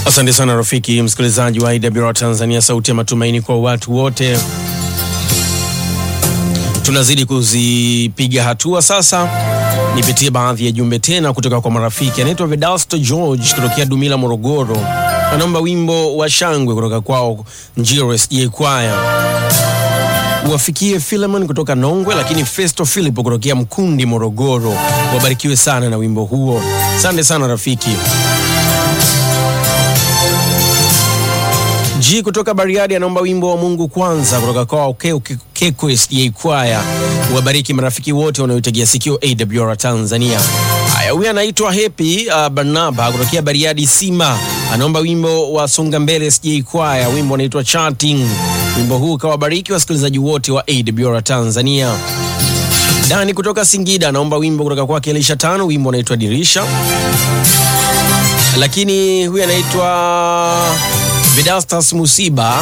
Asante sana rafiki msikilizaji wa IWR Tanzania, sauti ya matumaini kwa watu wote. Tunazidi kuzipiga hatua sasa. Nipitie baadhi ya jumbe tena kutoka kwa marafiki. Anaitwa Vedasto George kutokea Dumila, Morogoro, anaomba wimbo wa shangwe kutoka kwao Njiro SJ Kwaya uwafikie Philemon kutoka Nongwe, lakini Festo Philip kutokea Mkundi, Morogoro. Wabarikiwe sana na wimbo huo. Asante sana rafiki. G kutoka Bariadi anaomba wimbo wa Mungu kwanza kutoka kwa Keko SDA Kwaya. Wabariki marafiki wote wanaotegea sikio AWR Tanzania. Haya, huyu anaitwa Happy uh, Barnaba kutokea Bariadi Sima, anaomba wimbo wa Songa Mbele SDA Kwaya, wimbo unaitwa Charting. Wimbo huu kawabariki wasikilizaji wote wa AWR Tanzania. Dani kutoka Singida anaomba wimbo kutoka kwake Elisha Tano, wimbo unaitwa Dirisha. Lakini huyu anaitwa Vedastas Musiba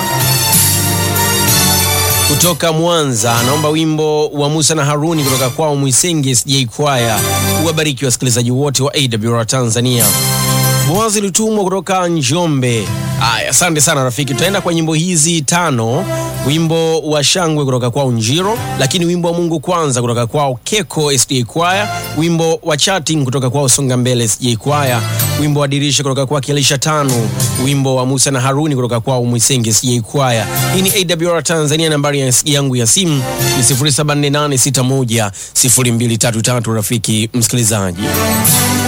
kutoka Mwanza anaomba wimbo wa Musa na Haruni kutoka kwao Mwisenge SJ Kwaya. Uwabariki wasikilizaji wote wa AWR Tanzania. Boazi Lutumwa kutoka Njombe. Aya, asante sana rafiki. Tutaenda kwa nyimbo hizi tano: wimbo wa shangwe kutoka kwao Njiro, lakini wimbo wa Mungu kwanza kutoka kwao Keko SJ Kwaya, wimbo wa Chatting kutoka kwao Songa Mbele SJ Kwaya, wimbo wa Dirisha kutoka kwao Elisha Tano, wimbo wa Musa na Haruni kutoka kwao Mwisenge SJ Kwaya. Hii ni AWR Tanzania, nambari ya yangu ya simu ni 0748610233 rafiki msikilizaji.